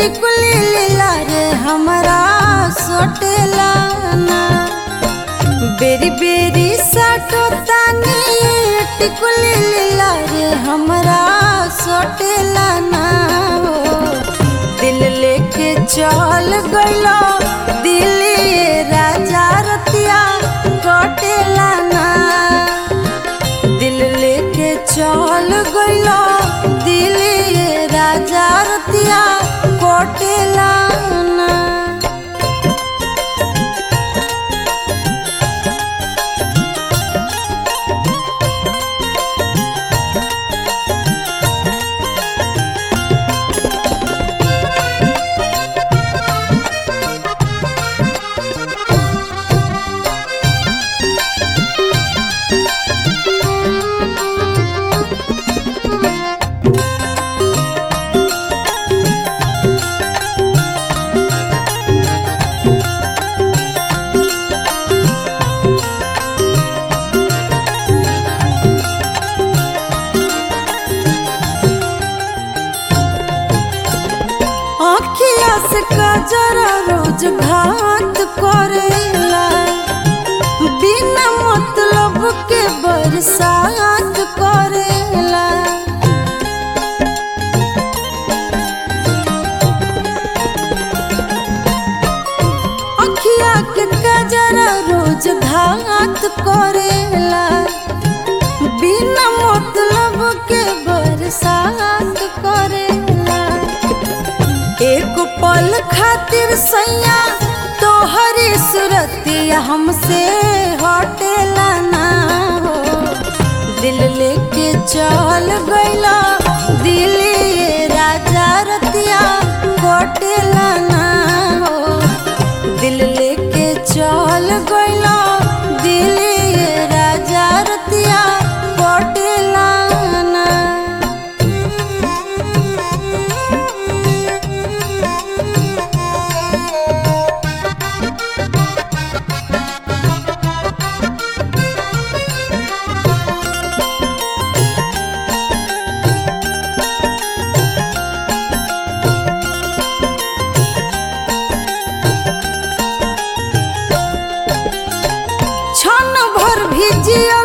टिकुली लीला रे हमरा सोटेला ना बेरी बेरी साटो तानी टिकुली लीला रे हमरा सोटेला ना हो दिल लेके चल गइलो दिल्ली राजा रतिया कटेला ना दिल लेके चल गइलो दिल्ली राजा रतिया कटेला ना अखिया से कजरा रोज घात करेला बिना मतलब के बरसात करेला अखिया के कजरा रोज घात करेला बिना मतलब के बरसात करेला एक पल खातिर सैया तोहरी सुरतिया हमसे हटेला ना हो दिल लेके चल गइला दिल्ली राजा रतिया कटेला ना हो दिल लेके चल गइला दिल्ली राजा रतिया कटेला ना क्षण भर भी जियल